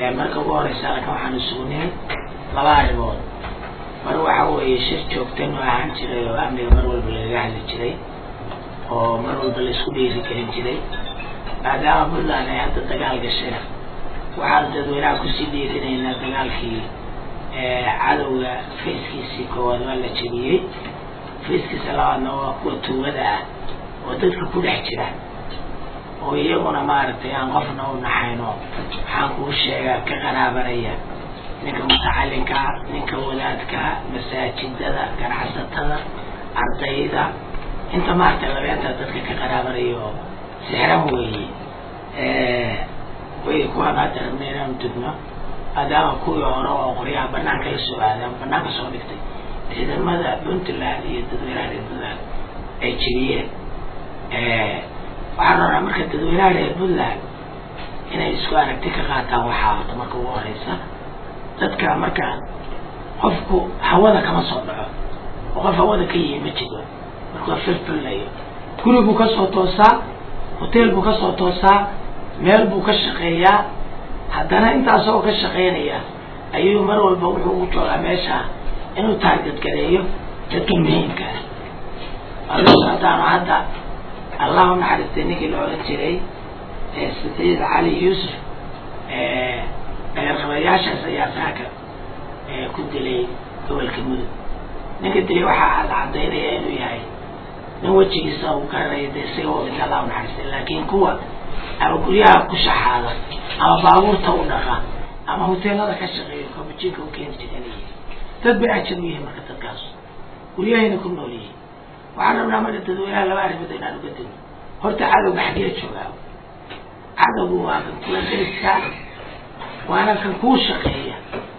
marka ugu horeysa halkan waxaan isugu nimid laba arrimood mar waxa weeye shir joogtan oo ahaan jiray oo amniga mar walba lagaga hadli jiray oo mar walba laisku dhiiri gelin jiray maadaama puntland ay hadda dagaal gasheen waxaan dadweynaha kusii dhiirinaynaa dagaalkii cadowga fayskiisii koowaad waa la jebiyey fayskiisa labaadna waa kuwa tuugada ah oo dadka ku dhex jira oo iyaguna maaragtay aan qofna u naxayno waxaan kuu sheegaa ka qaraabanaya ninka mutacalinka ninka wadaadka masaajidada ganacsatada ardayda inta maaragtay labeenta dadka ka qaraabanaya oo sixran weeye way kuwaan hadda rabna inaanu dugno maadaama kuwii hore oo qoryaha banaanka la soo aadaan banaanka soo dhigtay ciidamada puntland iyo dadweynaha reer puntland ay jebiyeen waxaan rabnaa marka dadweynaha reer puntland inay isku aragti ka qaataan waxaa horta marka ugu horeysa dadka marka qofku hawada kama soo dhaco oo qof hawada ka yihi ma jiro markuu firfirlayo guri buu kasoo toosaa hoteel buu kasoo toosaa meel buu ka shaqeeyaa haddana intaasoo ka shaqeynaya ayuu mar walba wuxuu u joogaa meesha inuu taarget gareeyo dadka muhiimka ah adugu haddaanu hadda allahu naxariistay ninkii la odhan jiray saciid cali yuusuf dhagarqabayaashaas ayaa saaka ku dilay gobolka mudug ninka dilay waxaa la cadaynaya inuu yahay nin wejigiisa uu garanaya de isaga oo dhinta allahu naxariistay laakiin kuwa ama guryaha ku shaxaada ama baabuurta u dhaqa ama hoteelada ka shaqeeyo kabujinka u keeni jiray dad bay ajab u yihiin marka dadkaas guryahayna ku nool yihiin waxaan rabnaa marka dadweynaha laba arrimood inaan uga digno horta cadowga xaggee joogaa cadowgu waa kan kula deriska waana kan kuu shaqeeya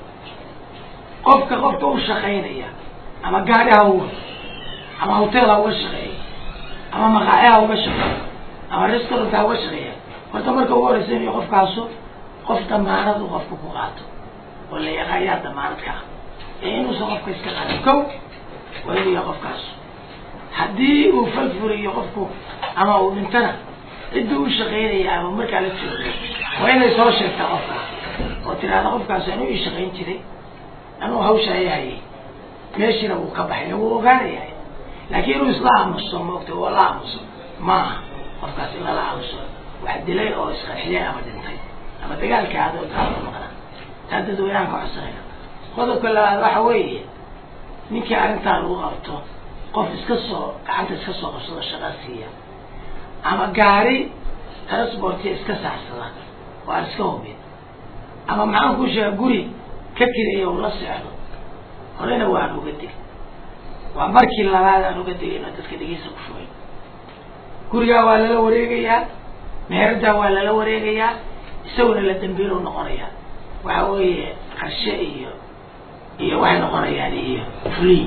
qofka qofka u shaqaynaya ama gaari ha uga ama hotel ha uga shaqeeya ama maqaaci ha uga shaqeeya ama restaurant ha uga shaqeeya horta marka ugu horeysa inuu qofkaasu qof damaanadu qofka ku qaato oo la yaqaayaa damaanad ka ah ee inuusan qofka iska qaadin kow waa inuu yahay qofkaas haddii uu falfuriyo qofku ama uu dhintana ciddii u shaqaynaya ama markaa la jooga waa inay soo sheegtaa qofka oo tiraahda qofkaas anuu ii shaqayn jiray anuu hawsha ayahayay meeshiina wuu ka baxay wuu ogaanaya laakiin inuu isla aamuso maogta oo la aamuso maaha qofkaas in lala aamuso wax dilay oo isqarxiyay ama dhintay ama dagaalkii adoo gaalo maqna taa dadweynahan ka codsanayna qodobka labaad waxa weeye ninkii arrintaa lagu qabto qof iska soo gacanta iska soo qabsado shaqa siiya ama gaari transportiya iska saarsada oo aan iska hubin ama maxaan kuu sheega guri ka kiraya ula seexdo horena waan uga dig waa markii labaad aan uga digayno dadka dhegeysa ku shugay gurigaa waa lala wareegayaa meeradaa waa lala wareegayaa isaguna la dambiilo noqonaya waxa weeye qarshe iyo iyo waxay noqonayaan iyo free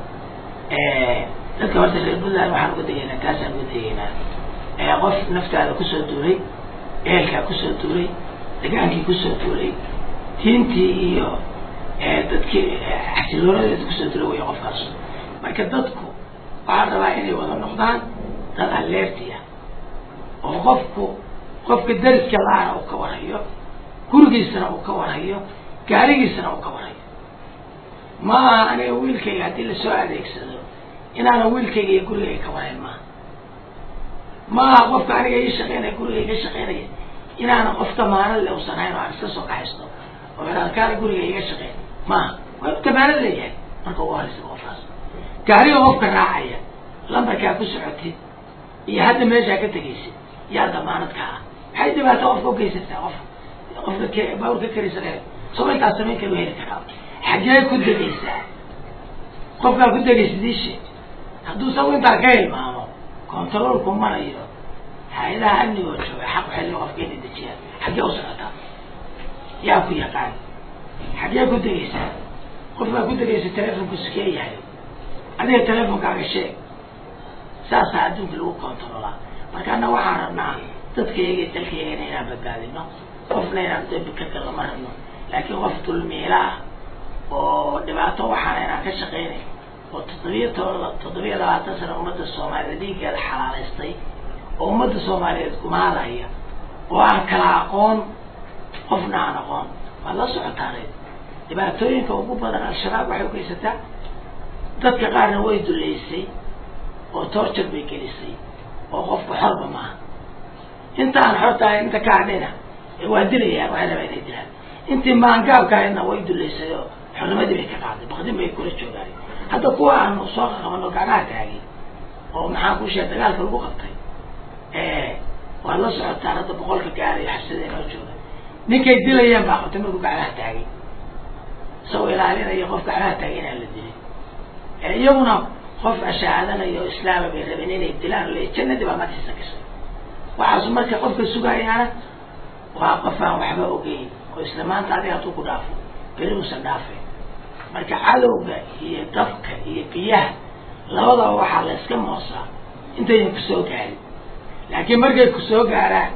dadka horta reer puntland waxaan uga degaynaa taasaan uga degaynaa qof naftaada kusoo duulay ehelkaa kusoo duulay degaankii kusoo duulay diintii iyo dadkii xasiloonadeeda kusoo duulay way qofkaas marka dadku waxaan rabaa inay wada noqdaan dad aleerti ah oo qofku qofka dariska la-ana uu ka warhayo gurigiisana uu ka warhayo gaarigiisana uu ka warhayo ma aha aniga wiilkayga haddii lasoo adeegsado inaana wiilkayga iyo gurigayga ka warhayn maaha ma aha qofka aniga ii shaqeynaya gurigayga ka shaqeynaya inaana qof damaanad le usan hayn oo aan iska soo kaxaysto oo kaana guriga iga shaqeyn maaha waa damaanad leeyahay marka ugu horeysa qofkaas gaariga qofka raacaya lambarkaa ku socotid iyo hadda meeshaa ka tegaysid yaa damaanad ka ah maxay dhibaato qofka ugeysataa qof qofka k bawr ka karisan soo intaas samayn karu heli karaa xaggee ku degaysaa qofkaa ku degaysid ishe hadduu sagu intaa ka hilmaamo controolku marayo hay-adaha amnigoo jooga xaq waxay le qofka inay dejiyaan xaggee u socotaa yaa ku yaqaan xaggee ku degaysaa qofkaa ku degaysa telefonku sikee yahay adiga telefonkaaga sheeg saasaa adduunka lagu controlaa marka anna waxaan rabnaa dadkayga iyo dalkaygana inaan badbaadino qofna inaan dambi ka galno ma rabno laakiin qof dulmiila ah oo dhibaato waxaana inaan ka shaqaynay oo toddobiya to toddobiya labaatan sana ummadda soomaaliyeed dhiiggeeda xalaalaystay oo ummadda soomaaliyeed kumaadaya oo aan kala aqoon qofna aan aqoon waad la socotaanay dhibaatooyinka ugu badan al-shabaab waxay ugeysataa dadka qaarna way duleysay oo torture bay gelisay oo qofka xorba maaha inta aan xor tahay inta ka hadhayna waa dilayaan waxay rabaa inay dilaan intii maangaabkaayna way duleysay oo xornimadii bay ka qaaday bakdin bay kula joogaan hadda kuwa aanu soo qabano gacmaha taagay oo maxaa ku sheegay dagaalka lagu qabtay waad la socotaan hadda boqolka gaarayo xabsada inoo jooga ninkay dilayaan baa qabtay markuu gacmaha taagay isagoo ilaalinaya qof gacmaha taagay inaan la dilin iyaguna qof ashahaadanayo o islaama bay rabeen inay dilaan le jannadii baa matiisa gashay waxaasu marka qofka sugayaana waa qof aan waxba ogeyn oo isla maanta adiga hadduu ku dhaafo beri uusan dhaafay marka cadowga iyo dabka iyo biyaha labadaba waxaa la iska moosaa intaynan kusoo gaarin laakiin markay kusoo gaaraan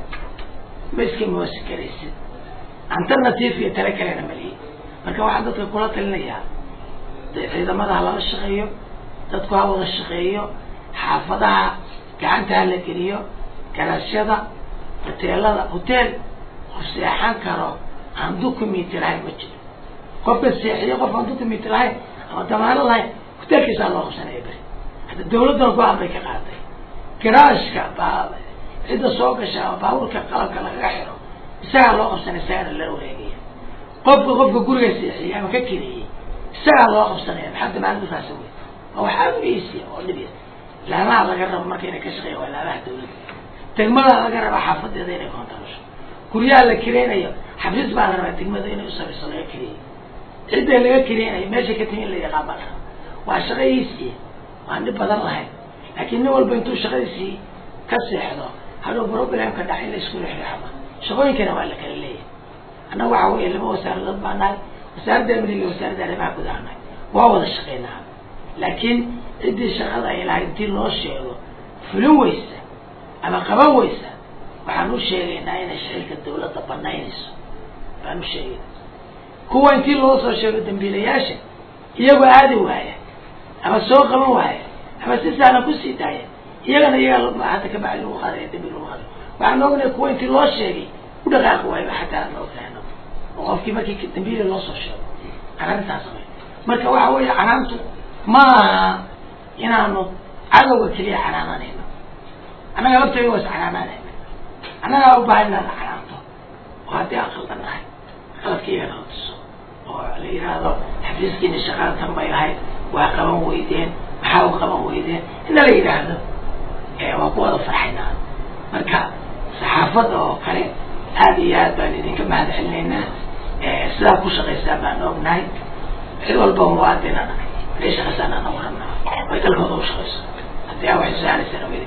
ma iska moosi karaysid alternative iyo tale kalena malihi marka waxaan dadka kula talinayaa ciidamada ha lala shaqeeyo dadku ha wada shaqeeyo xaafadaha gacanta ha la geliyo garaasyada hoteelada hotel qof seexan karo aan documenti lahayn ma jiro qofka seexiyo qof aan documenti lahayn ama damaano lahayn hotelkiisaa loo qabsanaya beri hadda dawladdana go-aan bay ka qaaday garaashka baa cidda soo gasha ama baabuurka qalabka lagaga xiro isagaa loo qabsanaya isagana la wareegaya qofka qofka guriga seexiyey ama ka keliyey isagaa loo qabsanaya maxaa damaanadu kaasa wey waa wax aada u easiya oo dhib ya laamaha laga rabo marka inay ka shaqeeya waa laamaha dawladda degmada laga rabaa xaafadeeda inay koontarasho guryaha la kireynayo xafiis baa la rabaa degmada inay usabeyso laga kiriyey cidda laga kireynayo meesha ka timi in la yaqaan baa la rabaa waa shaqadiisii waan dhib badan lahayn laakiin nin walba intuu shaqadiisii ka seexdo hadhow problemka dhax in la isku rixrixama shaqooyinkana waa la kala leeyahay annaga waxa weeye laba wasaaradood baa nahay wasaaradda amniga iyo wasaaradda arrimaha gudaha nahay waa wada shaqeynaa laakiin ciddii shaqada ay lahayd intii loo sheego fulin weysa ama qaban weysa waxaan u sheegaynaa inay shicilka dawladda banaynayso baan u sheegayna kuwa intii loo soo sheego dambiilayaasha iyagoo aadi waaya ama soo qaban waaya ama si sahlan kusii daaya iyagana iyagaa hadda ka bacdi lagu qaadaya dambi lagu qaadayo waxaan ognahay kuwa intii loo sheegay u dhaqaaqi waayba xataa aan ognahay oo qofkii markii dambiila loo soo sheego arrintaas samay marka waxa weeye canaantu ma aha inaanu cadowga keliya canaananayno annaga laftayga waa is canaananayna annagaa u baahan inaan canaanto oo haddii aan qaldan nahay qaladkaiga qaldiso oo la yidhaahdo xafiiskiina shaqada tan bay lahayd waa qaban weydeen maxaa u qaban weydeen inna la yidhaahdo waa ku wada farxaynaa marka saxaafadda oo kale aada iyo aad baan idinka mahad celinaynaa sidaa ku shaqaysaan baan ognahay cid walba muwaadina haday shaqaysaan aan warabnaa way dalkooda u shaqayso haddii aa waxay su-aalaysaan waa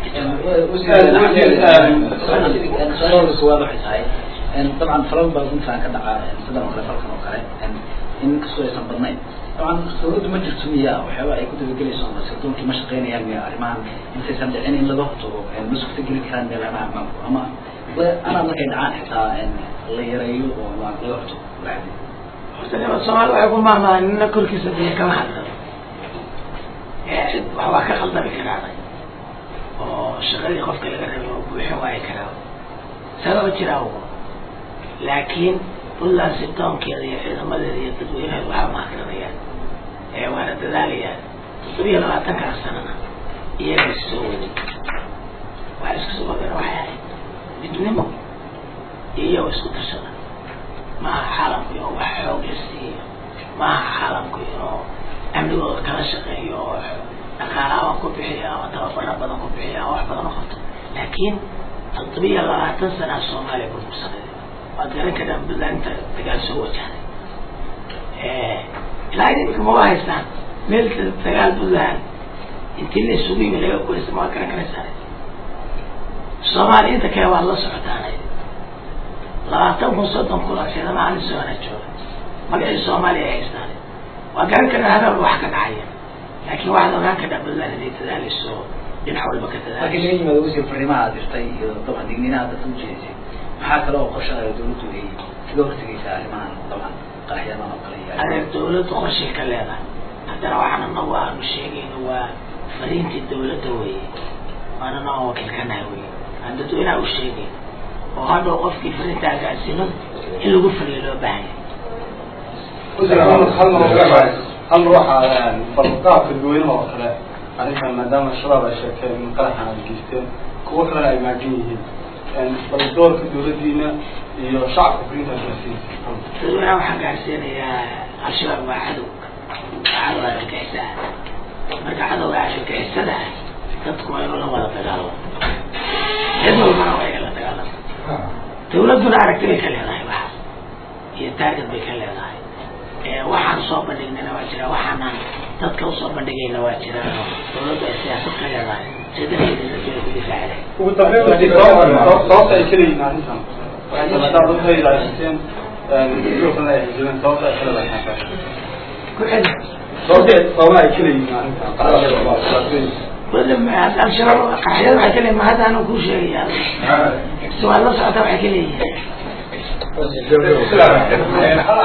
idinka su-aalaha koowaad waxay tahay dabcan falal baa runtaan ka dhacaa sidan oo kale falkan oo kale in kastoo aysan badnayn dabcan dawladdu ma jirto miya waxyaaba ay ku dabagelayso ama sirdonkii ma shaqeynayaan miya arrimahan intaysan dhicin in laga hortago ma suurta geli karaan meelaha ammaanku ama anaa markay dhacaan xitaa la yareeyo oo laga hortago horta soomaalida waxay ku maamalaan nina korkiisa biyo kama hadlado cid waxbaa ka khaldami karaaday oo shaqadii qofka laga rabay oo buuxin waayi karaa sababa jiraa laakiin puntland sirdoonkeeda iyo ciidamadeeda iyo dadweyneheeda waxaa mahadranayaan ee waana dadaalayaan toddobiyo labaatankaa sanana iyaga is soo waday waxa isku soo wadana waxay ahayd midnimo iyo isku tashada maaha caalamku inuu wax xoog la siiyo maaha caalamku inuu amnigooda kala shaqeeyo oo dhaqaalaabaan ku bixiyo ama tababaro badan ku bixiyo ama wax badan u qabto laakiin toddobiyo labaatan sanaa soomaaliya burbursaneed waad garan karaan puntland inta dagaal soo wajahday ilaa imika ma waa haystaan meel dagaal puntland intii la isugu yimi laga gulaysta ma waad garan karaysaan soomaaliya inta kale waad la socotaanay labaatan kun soddon kun oo ciidama alisoona jooga magacii soomaaliya ay haystaan waa garan karaa habeen wax ka dhacaya laakiin waxaad ogaan kadhaa puntland inay dadaalayso dhinac walba ka markii dadaalayso laga yimaado wasiir fariimaha aad dirtay iyo dabcan digniinaha dadka ujeedisay maxaa kale oo qorshaha dawladdu ay kaga hortegaysaa arrimahan dabcan qaraxyadan oo kale iyo adeer dawladdu qorshay ka leedahay haddana waxaan anagu aanu sheegayno waa fariintii dawladda weeye waana noo wakiilkanaha weye aan dadweynaha u sheegayno oo hadhow qofkii fariinta agaasino in lagu fuliyo loo baahanya hal ruuxa balqaabka dadweynaha oo kale arrinkan maadaama shabaab ay sheegteen in qaraxan ay geysteen kuwo kalena ay maagan yihiin bal doorka dawladdiina iyo shacabka fulinta gaarsiin dadweynaha waxaan gaarsiinayaa al-shabaab waa cadow waa cadow argagixisa marka cadowga argagixisada dadku waa inuu la wada dagaalamo cid walbana waa inay la dagaalamo dawladduna aragti bay ka leedahay waxa iyo taarget bay ka leedahay waxaan soo bandhignayna waa jira waxaanaan dadka usoo bandhigayna waa jira dawladdu ay siyaasad ka leedahay sidadeeda ku difaacday ugu dambeyn sababta ay kaleeyihiin arrintan maadaama dadka ay raasiseen sidoo kalena ay hijireen sababta ay kale lahayn ku celi sababta sababa ay kaleeyihiin arrintan al-shabaab qaxyada waxay ka leeyihin ma hadda anuu kuu sheegaya si waad la socota waxay ka leeyihin